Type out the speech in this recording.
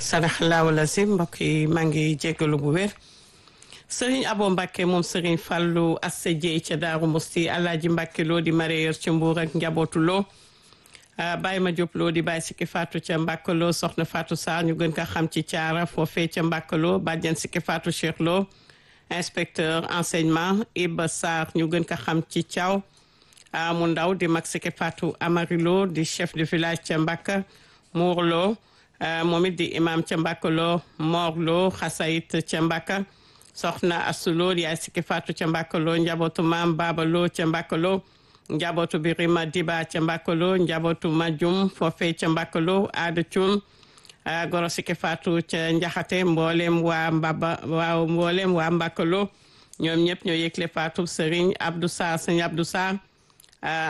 sadaxalaahu lazim mbokk yi maa ngi jéggalu bu wér sëriñ abo mbàkke moom sëriñ fàllu asse jeey ca daaru musti alaaji mbàkke loo di maréyeur ca mbuur ak njabootu loo bàyyi ma jóob loo di bàyyi sikki faatu ca mbàkkaloo soxna faatu saar ñu gën ko xam ci caara foofee ca mbàkkaloo bàjjan sikki faatu cheikh loo inspecteur enseignement iba sarr ñu gën ko xam ci thiaw mu ndaw di mag sikki faatu amarilo di chef de village ca mbàkka muurloo moom it di imam ca mbàkkaloo moorloo xasayit ca mbàkka soxna asuloo yaay sikki faatu ca mbàkkaloo njabootu maam baabaloo ca mbàkkaloo njabootu birima diba ca mbàkkaloo njabootu majum foofe ca mbàkkaloo aada cuun goro sikki faatu ca njaxate mboolem waa mbaba waaw mboolem waa mbàkkaloo ñoom ñëpp ñoo yëgle faatu sëriñ abdou sarr sëriñ abdou sarr